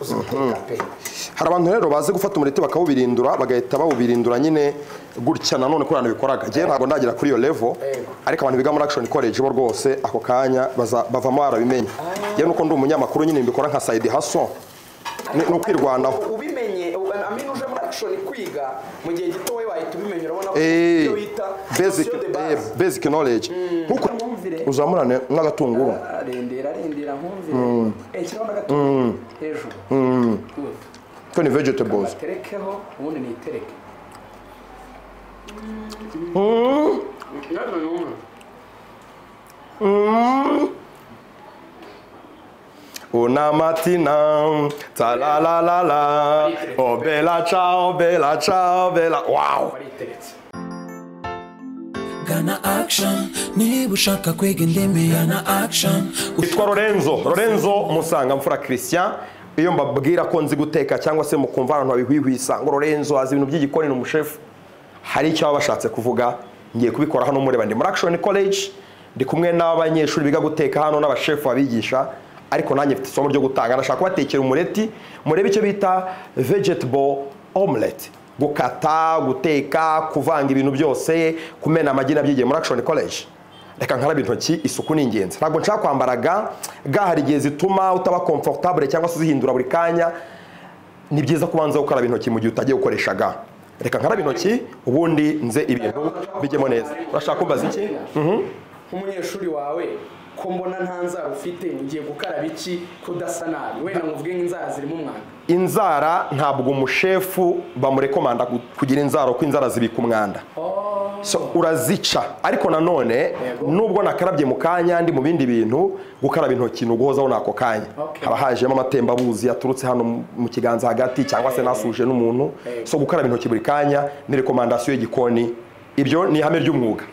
uzi guteka pe hari abantu rero bazi gufata umureti bakawubirindura bagahita bawubirindura nyine gutya nanone ko abantu bikoraga njyewe ntabwo ndagera kuri iyo levo ariko abantu biga muri action college bo rwose ako kanya baza- bavamo barabimenya yewe nuko ndi umunyamakuru nyine mbikora nka side haso ni ni ukwirwanaho ubimenye amenya uje muri action kwiga mu gihe gito wowe wahita ubimenya urabona ko Eh, iyo bita basic notion de eh, base. basic knowledge nkuko uzamurane n'agatunguru ararendera arendera nkumvire ikiraho n'agatungo hejuru ko ni vegetables baterekeho ubundi nitereke Una mattina, ta la la la la, oh bella ciao, bella ciao, bella, wow! bariteretse gana action niba ushaka kwiga indimi gana action Yitwa Lorenzo, Lorenzo Musangamfura Christian, iyo mbabwira ko nzi guteka cyangwa se mukumva abantu babihwihwisa ngo Lorenzo azi ibintu by'igikoni ni umushefu, hari icyo baba bashatse kuvuga, ngiye kubikora hano mureba ndi muri Action College, ndi kumwe n'abanyeshuri biga guteka hano n'abashefu babigisha, ariko nanjye mfite isomo ryo gutanga, nashaka kubatekera umureti, murebe icyo bita vegetable omelette gukata guteka kuvanga ibintu byose kumena amagi nabyigiye muri action college reka nkarabe intoki isuku ni ingenzi ntabwo nshaka kwambara ga ga hari igihe zituma utaba comfortable cyangwa se uzihindura buri kanya ni byiza kubanza gukaraba intoki mu gihe utagiye gukoresha ga reka nkarabe intoki ubundi nze ibintu bijyemo neza urashaka kumbaza iki nk'umunyeshuri wawe ko mbona nta nzara ufite ugiye gukaraba iki kudasa nabi wenda nkuvuge nk'inzara zirimo umwanda inzara ntabwo umushefu bamurekomanda gu- kugira inzara kuko inzara zibika umwanda so urazica ariko nanone nubwo nakarabye mu kanya ndi mu bindi bintu gukaraba intoki ni uguhozaho n'ako kanya Okay. haba hajemo amatembabuzi yaturutse hano mu- mu kiganza hagati cyangwa se nasuje n'umuntu so gukaraba intoki buri kanya ni rekomandasiyo y'igikoni ibyo ni ihame ry'umwuga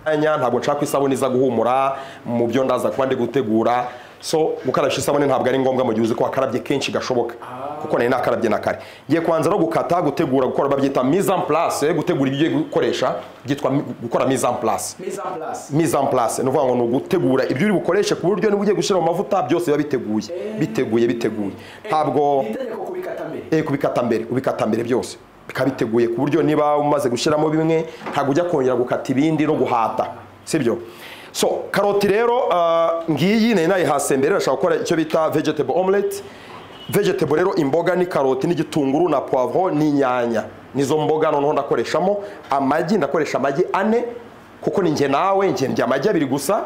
kanya ntabwo nshaka ko isabune iza guhumura mu byo ndaza kuba ndi gutegura so gukarabisha isabune ntabwo ari ngombwa mu gihe uzi ko wakarabye kenshi gashoboka kuko nari nakarabye na kare ngiye kubanza no gukata gutegura gukora babyita mise en place gutegura ibyo ugiye gukoresha byitwa mi- gukora mise en place meza purasi mise en place ni ukuvuga ngo ni ugutegura ibyo uri bukoreshe ku buryo niba ugiye gushyira mu mavuta byose biba biteguye biteguye biteguye ntabwo ni itegeko kubikata mbere eh kubikata mbere ubikata mbere byose bikaba biteguye ku buryo niba umaze gushyiramo bimwe ntabwo ujya kongera gukata ibindi no guhata sibyo so karoti rero ah, ngiyi nari nayihase mbere nashaka gukora icyo bita vegetable omelette vegetable rero imboga ni karoti n'igitunguru na poivron n'inyanya nizo mboga noneho ndakoreshamo amagi ndakoresha amagi ane kuko ni njye nawe njye ndya amagi abiri gusa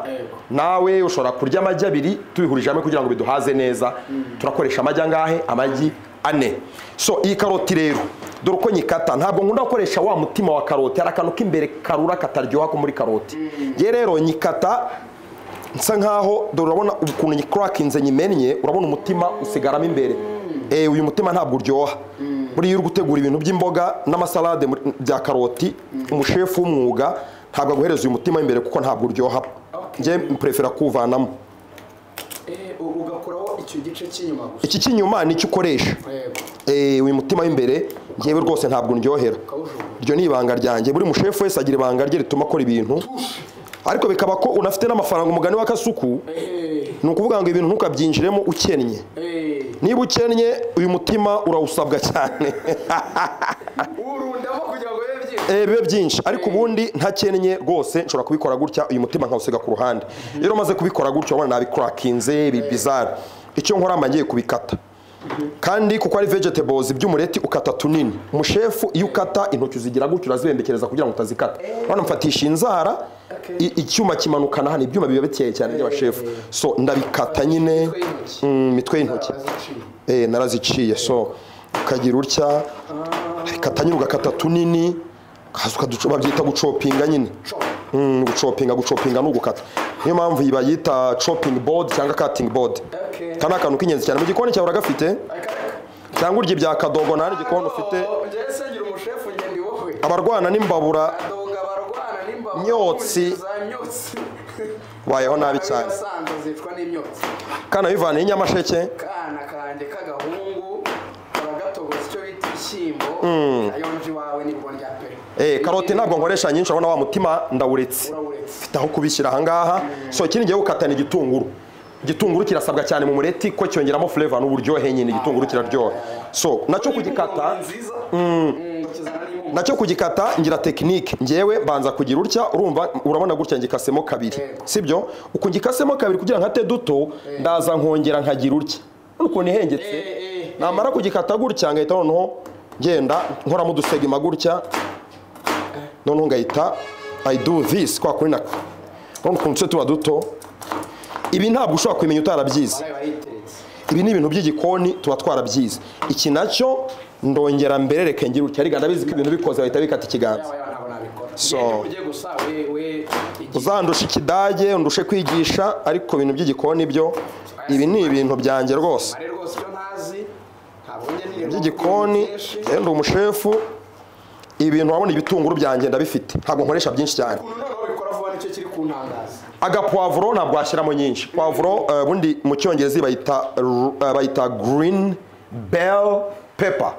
nawe ushobora kurya amagi abiri tubihurije hamwe kugira ngo biduhaze neza turakoresha amagi angahe amagi ane so iyi karoti rero dore uko nyikata ntabwo nkunda gukoresha wa mutima wa karoti hari akantu k'imbere karura kataryoha ko muri karoti ngewe rero nyikata nsa nkaho dore urabona ukuntu nyikurakinze nyimennye urabona umutima usigaramo imbere Eh, uyu mutima ntabwo uryoha buriya iyo uri gutegura ibintu by'imboga n'amasalade muri- bya karoti umushefu w'umwuga ntabwo aguhereza uyu mutima w'imbere kuko ntabwo uryoha njye mprefera kuwuvanamo Eh, u- ugakuraho icyo gice cy'inyuma gusa iki cy'inyuma ni icyo ukoresha yego Eh, uyu mutima w'imbere ngewe rwose ntabwo ndyohera ukawujugunya iryo ni ibanga ryanjye buri mushefu wese agira ibanga rye rituma akora ibintu ariko bikaba ko unafite n'amafaranga umugani wa kasuku Eh, ni ukuvuga ngo ibintu ntukabyinjiremo ukennye eh, niba ukennye uyu mutima urawusabwa cyane urundamo kugira ngo bibe byinshi Eh, bibe byinshi ariko ubundi ntakennye rwose nshobora kubikora gutya uyu mutima nkawusiga ku ruhande rero umaze kubikora gutya urabona nabikurakinze bizari icyo nkora mba ngiye kubikata kandi kuko ari vegetables by'umureti ukata tunini umushefu iyo ukata intoki uzigira gutya urazibembekereza kugira ngo utazikata urabona mfatisha inzara i- icyuma kimanukana hano ibyuma biba bikeye cyane by'abashefu so ndabikata nyine Imitwe y'intoki. Mm, imitwe y'intoki Baraziciye. eh naraziciye so ukagira utya ukata nyine ugakata tunini ukaza ukaduco- babyita gucopinga nyine Mm, gucopinga gucopinga ni ugukata niyo mpamvu iyi bayita chopping board cyangwa cutting board Okay. aka ni akantu k'ingenzi cyane mu gikoni cyawe uragafite cyangwa urya ibya kadogo nta n'igikoni ufite njyewe se ngira umushefu ngenda iwowe abarwana n'imbabura adoga barwana n'imbabura Myotsi. za myotsi bayeho nabi cyane Abiyasanzwe zicwa n'imyotsi kana bivaniye inyamasheke kana kanjye k'agahungu baragatogoza icyo bita ibishyimbo ayonje iwawe ni rya pere Eh, karoti ntabwo nkoresha nyinshi urabona wa mutima ndawuretse Urawuretse. mfite aho kubishyira ahangaha so ikindi ngiye gukatana igitunguru igitunguru kirasabwa cyane mu mureti ko cyongeramo flavor n'uburyohe nyine igitunguru kiraryoha so nacyo kugikata nziza nacyo kugikata ngira tekinike ngewe banza kugira utya urumva urabona gutya ngikasemo kabiri Yego. sibyo uku ngikasemo kabiri kugira nkate duto ndaza nkongera nkagira utya Urabona ukuntu ihengetse Eh, eh, namara kugikata gutya ngahita noneho ngenda nkoramo udusegima gutya noneho ngahita i do this kwa kuri nako urabona ukuntu tuse tuba duto ibi ntabwo ushobora kubimenya utarabyize nawe wayiteretse ibi ni ibintu by'igikoni tuba twarabyize iki nacyo ndongera mberereke ngira utya ariko ndabizi ko ibintu bikoze bahita bikata ikiganza nawe ntabwo nabikora So. so ujye gusa we we igihe uzandusha ikidage undushe kwigisha ariko ibintu by'igikoni byo ibi ni ibintu byanjye rwose mare rwose icyo ntazi ntabwo njye nireba by'igikoni byinshi. eh, ndi umushefu ibintu wabona ibitunguru byanjye ndabifite ntabwo nkoresha byinshi cyane ukuntu noneho bikora vuba nicyo kiri kuntangaza agapuwavuro ntabwo washyiramo nyinshi puwavuro eh, ubundi mu cyongereza bayita ru- eh, bayita green bell pepper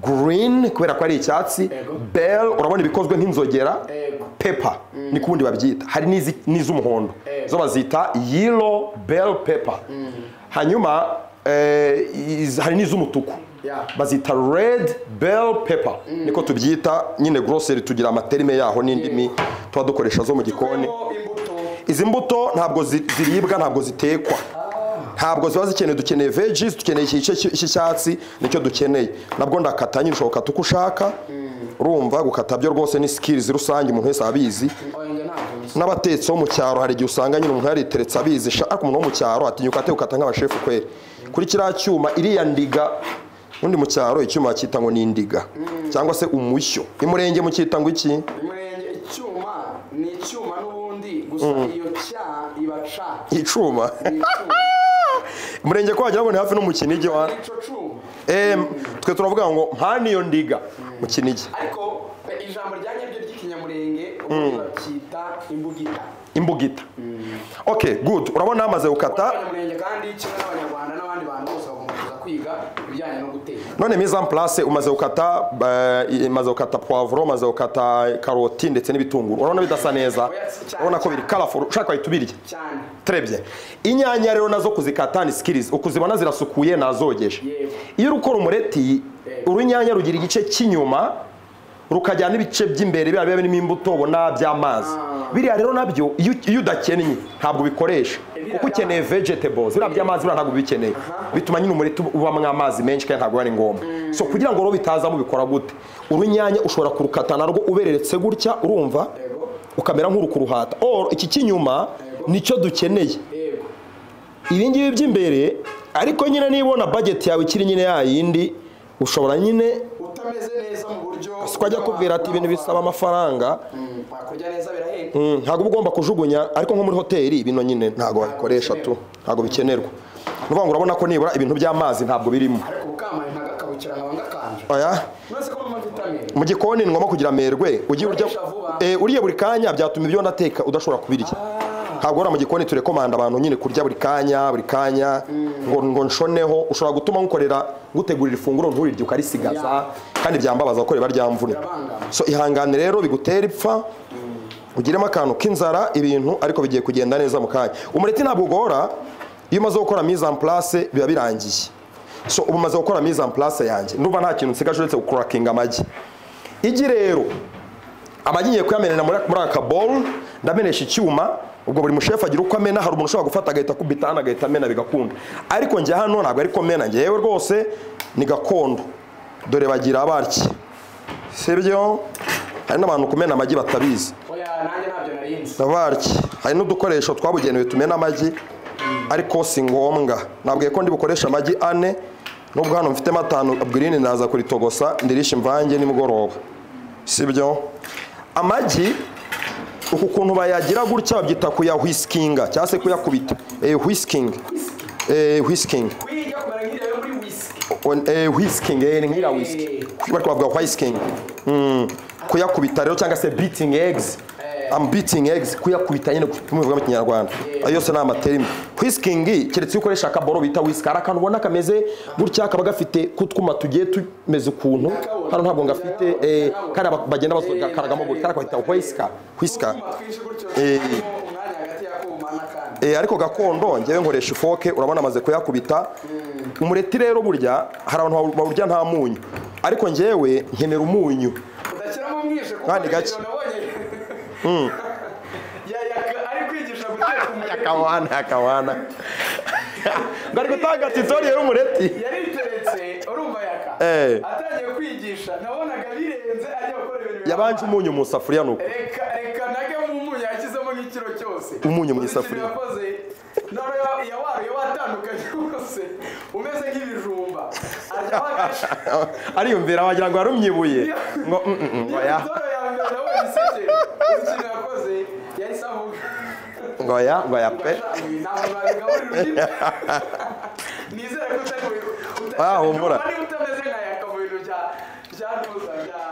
green kubera ko ari icyatsi Yego. bell urabona ibikozwe nk'inzogera Yego. pepper ni ku bundi babyita hari n'izi- n'iz'umuhondo Yego. zo bazita yellow bell pepper hanyuma eh, iz- hari n'iz'umutuku Yeah. bazita red bell pepper niko tubyita nyine grocery tugira amaterime yaho n'indimi tuba dukoresha zo mu gikoni Turimo imbuto izi mbuto ntabwo zi- ziribwa ntabwo zitekwa ntabwo ziba zikenewe dukeneye veggies dukeneye iki gice cy- cy'icyatsi nicyo dukeneye nabwo ndakata nyine ushobora gukata uko ushaka urumva gukata byo rwose ni skills rusange umuntu wese abizi oya njye ntabwo nzi n'abatetsi bo mu cyaro hari igihe usanga nyine umuntu yariteretse abizi sha- ariko umuntu wo mu cyaro atinyuka ate gukata nk'abashefu kweri kuri kiriya cyuma iriya ndiga ubundi mu cyaro icyuma cyita ngo ni indiga cyangwa se umushyo imurenge mu cyita ngo iki umurenge icyuma ni icyuma n'ubundi gusa iyo cya iba ca icuma ni icyuma umurenge ko wagira ngo ni hafi n'umukinigi wa nico cuma Em, twe turavuga ngo mpana iyo ndiga mu kinigi ariko eh, ijambo rya nyaryo ry'ikinyamurenge ubundi bacyita imbugita imbugita okay good urabona amaze gukata abanyamurenge kandi kimwe n'abanyarwanda n'abandi bantu bose bagomba kuza kwiga ibijyanye no guteka none mise en place umaze gukata eh, umaze gukata poivro umaze gukata karoti ndetse n'ibitunguru urabona bidasa neza urabona ko biri colorful ushaka wahita ubirya cyane Trebye. Inyanya rero nazo kuzikata ni skills. Ukuzibona zirasukuye nazogeje. Yego. Iyo uri gukora umureti, Yego. urunyanya rugira igice cy'inyuma rukajyana ibice by'imbere biba birimo imbuto ubona by'amazi. Biriya rero nabyo iyo iyo udakennye ntabwo ubikoresha. biriya Kuko ukeneye vegetables, biriya by'amazi biriya ntabwo ubikeneye. Bituma nyine umureti ubamo amazi menshi kandi ntabwo ari ngombwa. So kugira ngo rero bitazamo ubikora gute? Urunyanya ushobora kurukata narwo ubereretse gutya urumva yego ukamera nk'uri kuruhata or iki cy'inyuma nicyo dukeneye yego ibi ngibi by'imbere ariko nyine niba ubona budget yawe ikiri nyine yayindi ushobora nyine utameze neza mu buryo twajya kubwira ati ibintu bisaba amafaranga Mm, wakurya neza birahenda Mm, ntabwo uba ugomba kujugunya ariko nko muri hoteli bino nyine ntabwo wabikoresha tu ntabwo bikenerwa ni ukuvuga ngo urabona ko nibura ibintu by'amazi ntabwo birimo ariko ukamara ntagakabukira nkaba ngakanje oya maze ko mama vitamine mu gikoni ni ngombwa kugira amerwe ujye urya Ukoresha vuba. Eh, uriye buri kanya byatuma ibyo ndateka udashobora kubirya ntabwo wari mu gikoni turekomanda abantu nyine kurya buri kanya buri kanya ngo ngo nshoneho ushobora gutuma nkukorera ngutegurira ifunguro nturirye ukarisigaza kandi byambabaza kuko riba ryamvune Birabangamira. so ihangane rero bigutera ipfa ugiremo akantu k'inzara ibintu ariko bigiye kugenda neza mu kanya umureti ntabwo ugora iyo umaze gukora mise en place biba birangiye so ubu umaze gukora mise en place yanjye ndumva nta kintu nsigaje uretse gukurakinga amagi igi rero amagi ngiye kuyamenera muri muri aka bowl ndamenesha icyuma ubwo buri mushefu agira uko amena hari umuntu ushobora gufata agahita akubita hano agahita amena bigakunda ariko njye hano ntabwo ariko mena ngewe rwose ni gakondo dore bagira abarya sibyo hari n'abantu kumena amagi batabizi oya nanjye ntabyo narinzi abaryi hari n'udukoresho twabugenewe tumena amagi ariko si ngombwa nabwiye ko ndi bukoresha amagi ane nubwo hano mfitemo atanu girini naza kuritogosa ndirisha imvange nimugoroba sibyo amagi uku kuntu bayagira gutya babyita kuyahwisikinga cyangwa se kuyakubita eh, whisking eh, whisking kwiga kumera nk'iriya yo muri whisky On- eh, whisking eh, ni nk'iriya whisky bari kubavuga whisking Mm, kuyakubita rero cyangwa se beating eggs Eh, I'm beating eggs kuyakubita nyine mu bivuga mu kinyarwanda ayo yose ni amaterimi whiskingi keretse iyo ukoresha akaboro bita whisky hari akantu ubona kameze gutya kaba gafite kutwuma tugiye tumeze ukuntu hano ntabwo ngafite eh, kariya ba- bagenda basohoka karagamo buri kariya kahita whisky whisky Eh. Eh, ariko gakondo ngewe nkoresha ifoke urabona amaze kuyakubita umureti rero burya hari abantu bawu- bawurya nta munyu ariko ngewe nkenera umunyu udashyiramo mwishe kuko Kandi gake. video nabonye Ya- ya- ari kwigisha guteka umureti akawana akawana ngo ari gutanga titori rero umureti yariteretse urumva yaka Eh. atangiye kwigisha nabonaga birenze ajya gukora ibintu yabanje umunyu mu isafuriya nuko reka reka nage mu munyu yashyizemo nk'ikiro cyose Umunyu mu Uzi ikintu isafuriya. yakoze none ya- yawaruye watandukanye rwose umeze nk'ibijumba arya wagasha ariyumvira wagira ngo yarumyibuye ngo mm, mm, mm, ngo ya imitoro ya mbere nabonye iseke uzi ikintu yakoze yahise avuga ngo ya ngo ya pe ntabwo nabigaburira undi nizere ko utari mu- uta- Ah, humura. niba utameze nka yaka mu bintu bya- bya ntuza bya-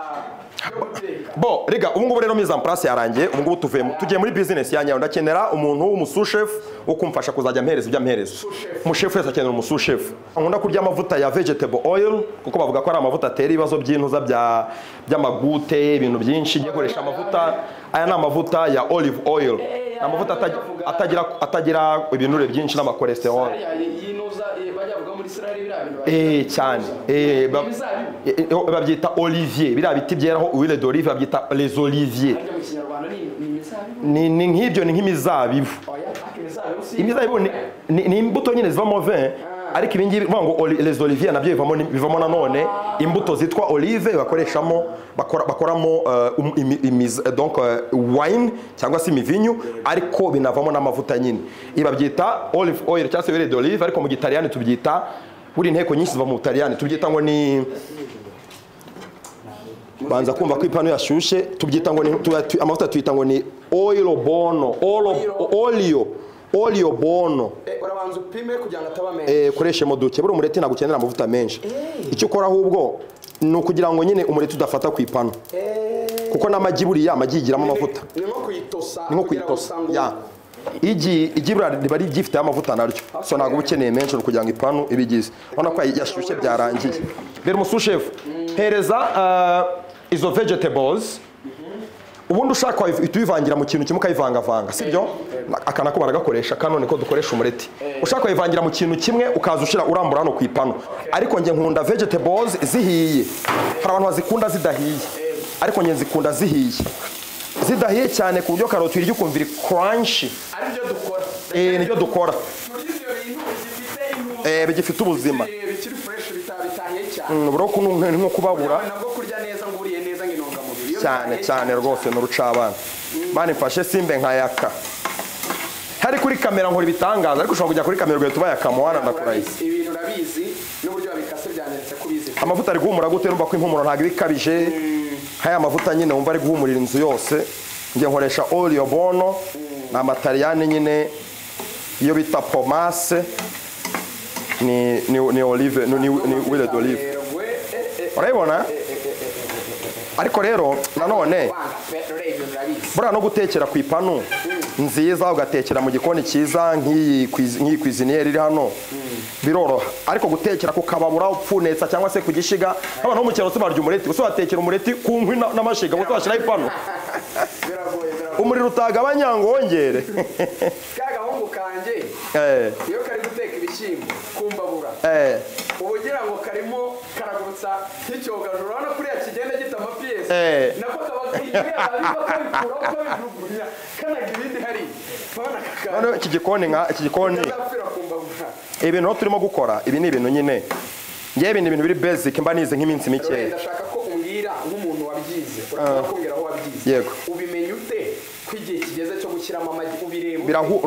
byo guteka bo rega ubu ngubu rero mise en place yarangiye ubu ngubu tuvuye mu- tugiye muri business ya nyayo ndakenera umuntu w'umusushefu wo kumfasha kuzajya mpereza ibyo amhereza umushefu wese akenera umusushefu nkunda kurya amavuta ya vegetable oil kuko bavuga ko ari amavuta atera ibibazo by'intuza bya by'amagute ibintu byinshi ngiye gukoresha amavuta aya ni amavuta ya olive oil ni amavuta atagira- atagira atagira ibinure byinshi n'amakolesterol ariya yinuza eh, bajya bavuga muri Israel biriya bintu bagira. Eh cyane eh ba- Imizabibu. eh, eh, babyita olivier biriya biti byeraho uwile d'olive babyita les olivier Harya mu kinyarwanda ni ni imizabibu ni ni nk'ibyo ni nk'imizabibu oya ariko imizabibu si imizabibu ni, ni, ni imbuto nyine zivamo vin ariko ibingibi bivuga ngo oli- les olivier nabyo bivamo ni- bivamo nanone imbuto zitwa olive bakoreshamo bakora, bakoramo uh, um, imi, imiz, donc uh, wine cyangwa se imivinyu ariko binavamo n'amavuta nyine ibi babyita olive oil cyangwa se huile d'olive ariko mu gitaliyani tubyita buri inteko nyinshi ziva mu butaliyani tubyita ngo ni banza kumva ko ipanu yashyushye tubyita ngo ni tu- tu- amavuta tuyita ngo ni oil bono olio olio bono urabanza upime kugira ngo ataba menshi eh, koreshe mu duke buri umureti ntabwo ukenera amavuta menshi icyo ukora ahubwo ni ukugira ngo nyine umureti udafata ku ipanu kuko n'amagi buriya amagi yigiramo amavuta ni nko kuyitosa ni nko kugira ngo kuyitosa usanga ya igi igi buriya riba rigifite amavuta naryo so ntabwo uba ukeneye menshi ni ukugira ngo ipanu ibigize urabona ko yashyushye byarangiye rero umusushefu hereza uh, izo vegetables ubundi ushaka wayiv- uhita uyivangira mu kintu kimwe ukayivangavanga si byo Na- aka nako baragakoresha kano niko dukoresha umureti ushaka wayivangira mu kintu kimwe ukaza ushyira urambura hano ku ipanu ariko njye nkunda vegetables zihiye hari abantu bazikunda zidahiye ariko njye zikunda zihiye zidahiye cyane ku buryo karoti uyirya ukumva iri crunchy ari byo dukora eh, nibyo dukora muri ibyo bintu bifite intungamubiri eh, bigifite ubuzima bikiri fureshi bitabitanye cyane Mm, bro kuno ni nko kubabura Yawe nabwo kurya neza ngo uriye neza ngo intungamubiri Iyo cyane bitangiye cyane rwose ni urucabana mani mfashe simbe nkayaka hari kuri kamera nkora ibitangaza ariko ushobora kujya kuri kamera ugahita ubayaka muwana ndakurahiye urabizi, ibintu urabizi n'uburyo babikase byanditse ko ubizi amavuta ari guhumura gute urumva ko impumuro ntabwo iba ikabije nk'aya mavuta nyine wumva ari guhumurira inzu yose njye nkoresha olio bono ni amatariyani nyine iyo bita pomase ni ni ni olive ni ni, ni wile d'olive Yerwe, eh, eh, urayibona ariko rero nanone wanga pe rero ibintu urabizi buriya no gutekera ku ipanu nziza ugatekera mu gikoni cyiza nk'iyi kwizi- nk'iyi kwiziniyeri iri hano biroroha ariko gutekera ku kababura upfunetsa cyangwa se ku gishiga nk'abantu bo mu cyaro barya umureti gusa batekera umureti ku nkwi na- n'amashiga gusa bashyiraho ipanu biragoye biragoye umuriro utagabanya ngo wongere ka gahungu kanjye Eh, iyo kari guteka ibishyimbo kumbabura eh, uba ugira ngo karimo karagutsa nk'icyogajuru urabona kuriya kigenda gita amapiyesi Eh. nako kaba kabiba kabikuraho kabijugunya kanaga ibindi hariya urabona kakaba noneho iki gikoni nka iki gikoni kazapfira kumbabura ibintu aho turimo gukora ibi ni ibintu nyine ngewe ibi ni ibintu biri basic mba nize nk'iminsi rero mikeya ndashaka ko umbwira nk'umuntu wabyize urashobora kumbwira aho wabyize Yego. ubimenya ute ko igihe kigeze cyo gushyiramo amagi ubireba birahu-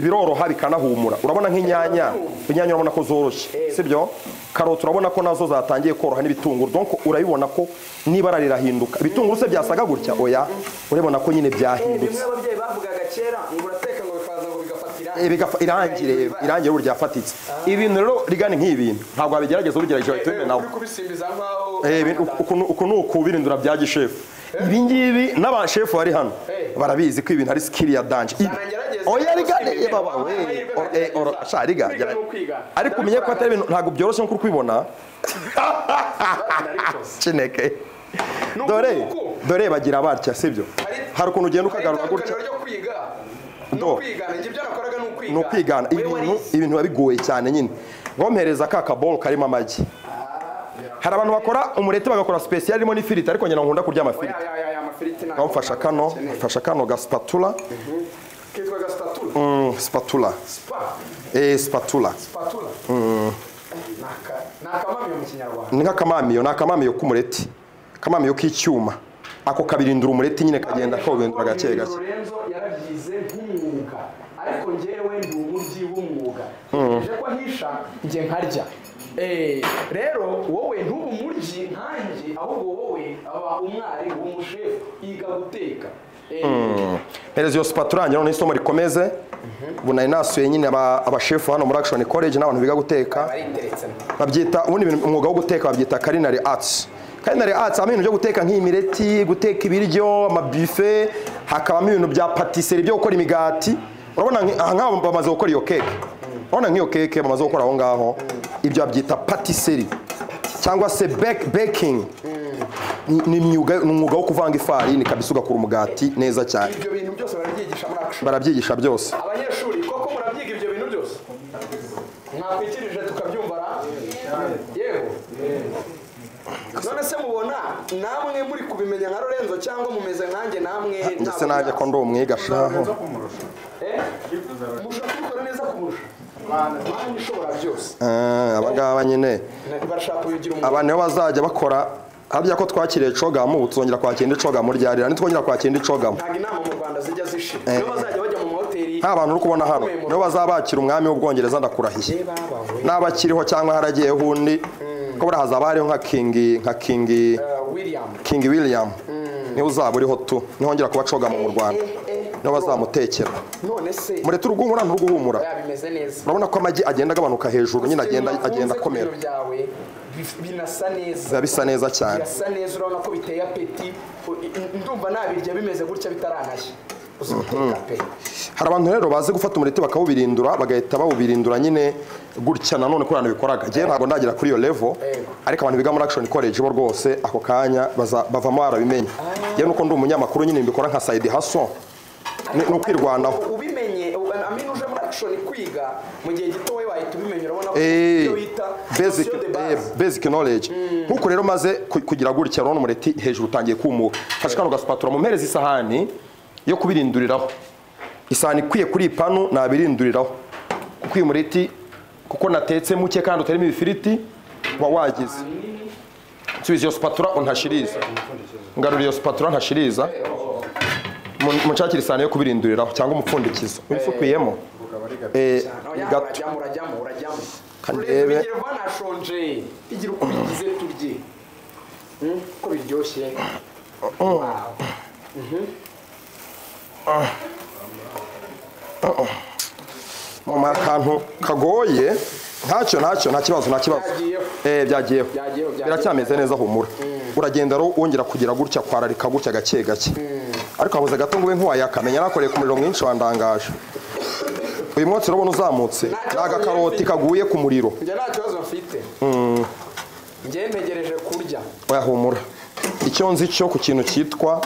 biroroha bikanahumura urabona nk'inyanya inyanya urabona ko zoroshye sibyo karoti urabona ko nazo zatangiye koroha n'ibitunguru donc urabibona ko n'ibara rirahinduka ibitunguru se byasaga gutya oya urabibona ko nyine byahindutse bimwe ababyeyi bavugaga kera ngo urateka ngo bikaza ngo bigafata Eh, irangi bigafa- irangire irangire ubu ryafatitse ibintu rero rigana nk'ibintu ntabwo wabigerageza ubigerageje wahita ubimena uri kubisimbiza nk'aho Eh, ibi- uku uku ni ukubirindura bya gishefu ibi ngibi n'abashefu bari hano Eh. barabizi ko ibintu ari sikiri ya danje ngerageze oya gusiba rigane imbere, baba wabaye amahirwe we nkagerageza. orasha rigane Kwiga ni ukwiga. ariko umenye ko atari ibintu ntabwo byoroshye nko kubibona narabikoze. cineke Ni dore ukuvuga uko- dore bagira batya sibyo Hari- hari ukuntu ugenda ukagarura Hari gutya itandukaniro ryo kwiga Do. no kwigana ibyo nakoraga ni ukwiga ni ukwigana Wewe ibintu warize. ibintu biba bigoye cyane nyine ngompereza ka kabolo karimo amagi hari abantu bakora umureti bagakora sipesiyali irimo n'ifiriti ariko nyina nkunda kurya amafiriti Ya, ya, ya, ya, amafiriti ntabwo nkamufasha kano nakeneye. mfasha kano ga spatula kitwa gasipatula Mm, spatula Spa- eh spatula spatula Ni aka- ni akamamiyo mu kinyarwanda ni nk'akamamiyo ni akamamiyo k'umureti akamamiyo k'icyuma ako kabirindura umureti nyine kagenda kawuhindura gake gake Lorenzo yarabyize nk'umwuga ariko njyewe ndi umuryi w'umwuga ntegereje ko ahisha njye nkarya Eh, rero wowe ntube umuryi nkanjye ahubwo wowe aba umwarimu umushefu yiga guteka Eh, mpereza iyo spatula yanjye noneho isomo rikomeze ubu nari nasuye nyine aba- abashefu hano muri action college n'abantu biga guteka bariteretse babyita ubundi ibintu- umwuga wo guteka babyita culinary arts culinary arts habamo ibintu byo guteka nk'imireti guteka ibiryo amabufe hakabamo ibintu bya patisserie byo gukora imigati urabona nk- aha ngaho bamaze gukora iyo keke urabona nk'iyo keke bamaze gukora aho ngaho ibyo babyita patisserie cyangwa se bake- baking Ni- ni imyuga- ni umwuga wo kuvanga ifarini kabisa ugakora umugati neza cyane ibyo bintu byose barabyigisha muri action barabyigisha byose abanyeshuri koko murabyiga ibyo bintu byose mwakwikirije tukabyumva ra yego none se mubona namwe muri kubimenya nka lorenzo cyangwa mumeze nkanjye namwe ndetse ntabwo nanjye ko ndi umwiga shaho Eh? mushobora kubikora neza kumurusha mana ishobora byose Ah, aba ngaba nyine barashaka kubigira umuntu abantu nibo bazajya bakora harya ko twakiriye cogamu ubu tuzongera kwakira indi cogamu ryarira nitwongera kwakira indi cogamu ntabwo inama mu rwanda zijya zishira nibo bazajya bajya mu mahoteli nta bantu uri kubona hano nibo bazabakira umwami w'ubwongereza ndakurahiye Reba bawe n'aba akiriho cyangwa haragiyeho undi ko buriya hazaba hariho nka kingi nka kingi Eh, william kingi william niwe uzaba uriho tu nihongera kuba cogamu mu rwanda nibo bazamutekera none se mureke uruguhumura nturuguhumura bimeze neza urabona ko amagi agenda agabanuka hejuru nyine agenda Ibintu agenda wakunze ku akomera biro byawe bi- binasa neza biba bisa neza cyane birasa neza urabona ko biteye apeti u- i- ndumva nabirya bimeze gutya bitaranashya uziteka pe hari abantu rero bazi gufata umureti bakawubirindura bagahita bawubirindura nyine gutya nanone ko abantu bikoraga njyewe ntabwo ndagera kuri iyo levo ariko abantu biga muri action college bo rwose ako kanya baza- bavamo barabimenya yewe nuko ndi umunyamakuru nyine mbikora nka side haso ni ni ukwirwanaho U- ubimenye u- amenya uje muri action kwiga mu gihe gito wowe wahita ubimenya urabona ko Eh, ibyo bita basic, notion de eh, base basic knowledge nkuko rero maze ku- kugira gutya urabona umureti hejuru utangiye kumuka fashe kano gaspatura mu mpereza isahani yo kubirinduriraho isahani ikwiye kuri iyi panu nabirinduriraho kuko uyu mureti kuko natetse muke kandi utarimo ibifiriti uba wagize nsubiza iyo spatura untashiriza ngarura iyo spatura ntashiriza Mun- munshakire isahani yo kubirinduriraho cyangwa umupfundikizo wifukuyemo Eh, gato urajyamo urajyamo urajyamo Kandi Urebe, rebe. bigira vana nashonje igira uko bigize turye Mm, ko biryoshye Wow. Mama akantu kagoye ntacyo ntacyo nta kibazo nta kibazo Byagiyeho. eh byagiyeho Byagiyeho, byagiyeho. biracyameze neza humura uragenda rero wongera kugira gutya kwararika gutya gake gake ariko habuze gato ngo ube nk'uwayakamenya nakoreye ku muriro mwinshi wandangaje uyu munsi urabona uzamutse ni kibazo agakaroti yemeye. kaguye ku muriro njye nta kibazo mfite njye ntegereje kurya oya humura icyo nzi cyo ku kintu cyitwa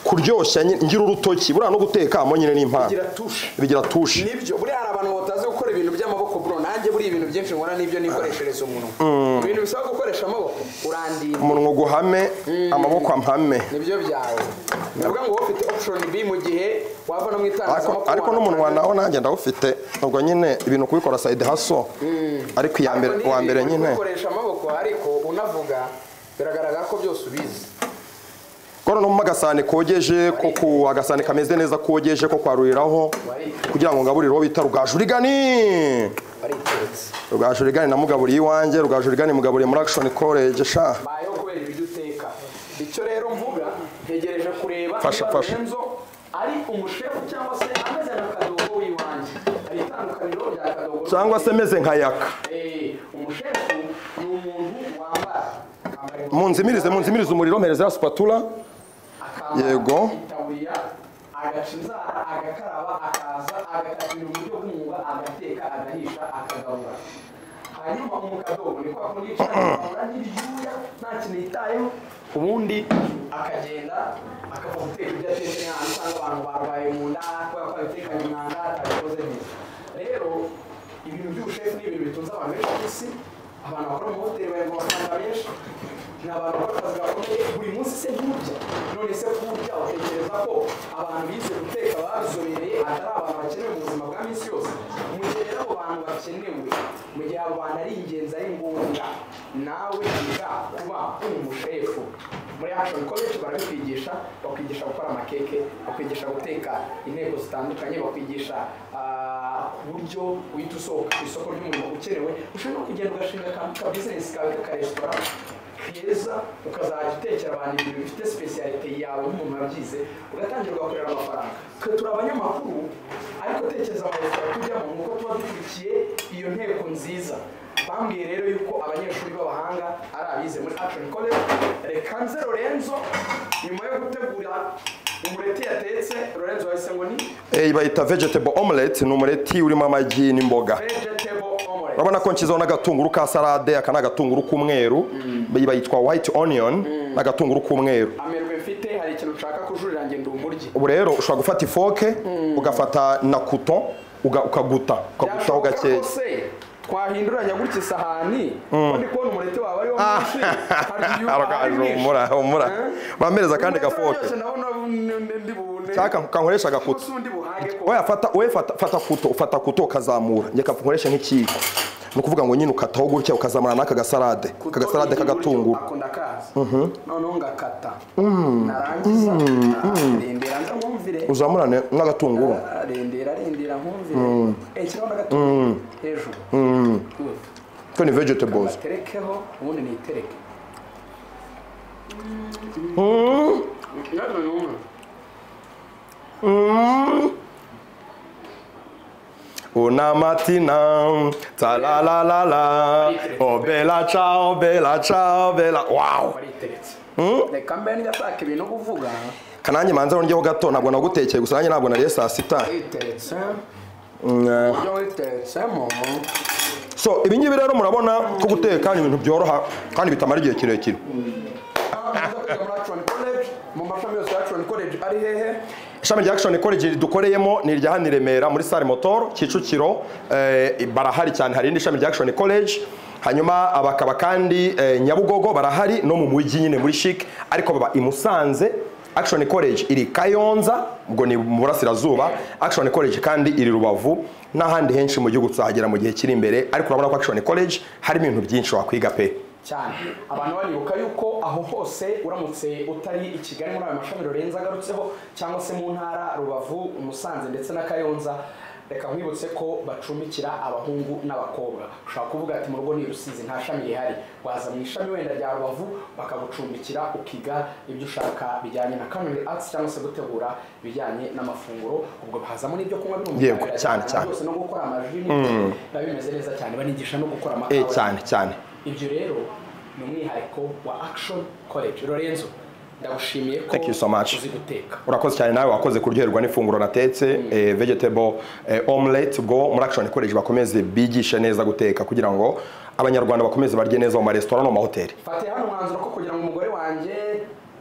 kuryoshya nyine- ngira urutoki buriya no gutekamo nyine ni impano gira tushe bigira tushe nibyo buriya hari abantu batazi gukora ibintu by'amaboko bro nanjye buriya ibintu byinshi nkora n'ibyo nikoreshereza umunwa ibintu bisaba gukoresha amaboko urandinda umunwa guhame amaboko amhame nibyo byawe ni ukuvuga ngo wowe ufite option B mu gihe wava no mu ariko itangazamakuru ariko n'umunwa nawo nanjye ndawufite ubwo nyine ibintu kubikora side hustle ariko iya mbere Ariko uwa n'ibi mbere uri nyine gukoresha amaboko ariko unavuga biragaragara ko byose ubizi kono no mu agasahane kogeje ko ku agasahane kameze neza kogeje ko kwaruriraho kugira ngo ngaburireho bita rugaju rigani bariteretse rugaju rigani namugaburiye iwanjye rugaju rigani mugaburiye muri action college sha bayo kubera ibyo uteka icyo rero mvuga ntegereje kureba Fasha, niba fasha. Lorenzo ari umushefu cyangwa se ameze nka kadogo w'iwanjye hari itandukaniro rya kadogo cyangwa se meze nka yaka Eh, umushefu ni umuntu wambara akambara ingofero, munzimirize munzimirize umuriro mpereza ya spatula akambara Yego. itaburiya agaca inzara agakaraba akaza agatakira uburyo bw'umwuga agateka agahisha akagabura hanyuma umukadobo ni kwa kundi cyangwa n'ibyuya nta kintu yitayeho ubundi akagenda akaza guteka ibyo atetse nk'ahantu usanga abantu barwaye mu nda kubera ko abitekanye umwanda atabikoze neza rero ibintu by'ubushefu ni ibintu bitunze abantu benshi ku isi abantu bakora mu mahoteli bari mu mafaranga menshi ni abantu bakora akazi gakomeye buri munsi se nturya none se kurya utekereza ko abantu bize guteka babizobereye atari abantu bakenewe mu buzima bwa minsi yose mu gihe rero abo bantu bakenewe mu gihe abo bantu ari ingenzi ari ngombwa nawe yiga kuba uri umushefu muri action college barabikwigisha bakwigisha gukora amakeke bakwigisha guteka inteko zitandukanye bakwigisha ah, ku buryo uhita usohoka ku isoko ry'umurimo ukenewe ushobora no kugenda ugashinga akantu ka bizinesi kawe k'akaresitora keza ukazajya utekera abantu ibintu bifite sipesiyalite yawe nk'umuntu wabyize ugatangira ugakorera amafaranga twe turi abanyamakuru ariko tekereza amaresitora tujyamo nuko tuba dukurikiye iyo nteko nziza bambwiye rero yuko abanyeshuri b'abahanga ari abize muri action college rekanze lorenzo nyuma yo gutegura umureti yatetse lorenzo wahise ngo ni Eh, bayita vegetable omelette ni umureti urimo amagi n'imboga vegetable omelette urabona ko nshyizeho n'agatunguru ka salade aka ni agatunguru k'umweru Iyi bayitwa white onion ni agatunguru k'umweru amerwe mfite hari ikintu ushaka kujurira njye ndi umuryi ubu rero ushobora gufata ifoke ugafata na kuto uga- ukaguta ukagutaho byashoboka gakeya ko se twahinduranya gutya isahani ko ndi kubona umureti wawe ariwo mwinshi Arakaje humura humura bampereza kandi gafoke cyaka kankoresha agakuto oya fata oya fata fata kuto ufata kuto ukazamura njye kankoresha nk'ikiyiko ni ukuvuga ngo nyine ukataho gutya ukazamura n'aka gasalade aka gasalade k'agatunguru akunda kaza noneho ngakata narangiza arendera nza nkumvire uzamurane n'agatunguru arendera arendera nkumvire ekiraho n'agatunguru hejuru Good. ko ni vegetables baterekeho ubundi nitereke Una mattina, ta la la la la, oh bella ciao, bella ciao, bella, wow! bariteretse reka mbe ndataka ibintu kuvuga Kanange manza rongeho gato ntabwo nagutekeye gusa nanjye ntabwo nariye saa sita. witeretse Mm, ibyo witeretsemo So ibi ngibi rero murabona ko guteka ni ibintu byoroha kandi bitamara igihe kirekire. Ahantu uza kwiga muri Action College, mu mashami yose ya Action College ari hehe Ishami rya Action College dukoreyemo ni irya hano i Remera muri Sale Motor Kicukiro eh, barahari cyane hari irindi shami rya Action College hanyuma abakaba kandi eh, Nyabugogo barahari no mu mujyi nyine muri chic ariko baba i Musanze Action College iri Kayonza ubwo ni mu burasirazuba Action College kandi iri Rubavu n'ahandi henshi mu gihugu tuzahagera mu gihe kiri imbere ariko urabona ko Action College harimo ibintu byinshi wakwiga pe cyane abantu banibuka yuko aho hose uramutse utari i kigali muri ayo mashami rurenze agarutseho cyangwa se mu ntara rubavu umusanze ndetse na kayonza reka nkwibutse ko bacumbikira abahungu n'abakobwa ushobora kuvuga ati mu rugo ni i rusizi nta shami rihari waza mu ishami wenda rya rubavu bakagucumbikira ukiga ibyo ushaka bijyanye na culinary arts cyangwa se gutegura ibijyanye n'amafunguro ubwo hazamo n'ibyo kunywa birumvikana Yego, birajyana cyane, na cyane. byose no gukora amaji biba bimeze neza cyane banigisha no gukora eh amakawa cyane cyane ibyo rero ni umwihariko wa action college lorenzo ndagushimiye ko Thank you so much. uzi guteka urakoze cyane nawe wakoze kuryoherwa n'ifunguro natetse eh, vegetable eh, omelette ubwo muri action college bakomeze bigishe neza guteka kugira ngo abanyarwanda bakomeze barye neza mu maresitora no mu mahoteli fatiye hano umwanzuro ko kugira ngo umugore wanjye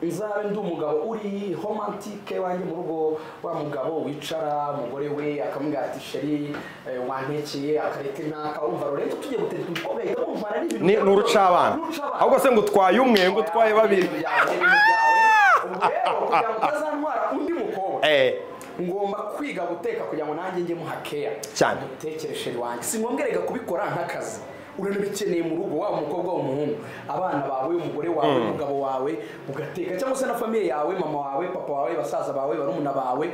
nzabe ndi umugabo uri homantike wanjye mu rugo wa mugabo wicara umugore we akamubwira ati sheri eh, wantekeye akareta intaka wumva lorenzo tujye guteka umukobwa ahita wumva ari ibintu ni bya- ni urucabana Urucabana. ahubwo se ngo utwaye umwe ngo utwaye babiri Ibintu byawe, ibintu byawe. Ubwo rero kugira ngo utazantwara undi mukobwa eh ngomba kwiga guteka kugira ngo nanjye njye muhakeya Cyane. mutekereshe wanjye si ngombwa reka kubikora nk'akazi uranabikeneye mu rugo waba umukobwa waba umuhungu abana bawe umugore wawe umugabo wawe ugateka cyangwa se na famiye yawe mama wawe papa wawe basaza bawe barumuna bawe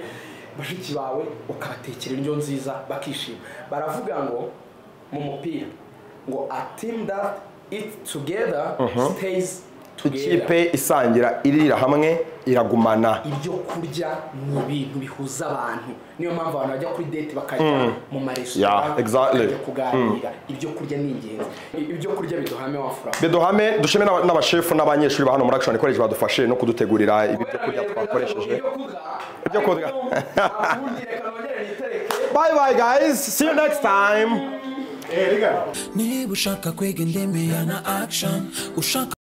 bashiki bawe ukabatekera indyo nziza bakishima baravuga ngo mu mupira ngo a team that eats together stays ikipe isangira irira hamwe iragumana ibyo kurya ni ibintu bihuza abantu niyo mpamvu abantu bajya kuri date bakajya mu maresitora Yeah, exactly. bakajya kuganira ibyo kurya ni ingenzi ibyo kurya biduhame wafura bedohame dushime n'aba- n'abashefu n'abanyeshuri ba hano muri action college badufashe no kudutegurira ibi byo kurya twakoresheje Ibyo ibyo kurya. kurya ubundi reka nongere nitereke bye bye guys see you next time niba ushaka kwega indembe ya na action ushaka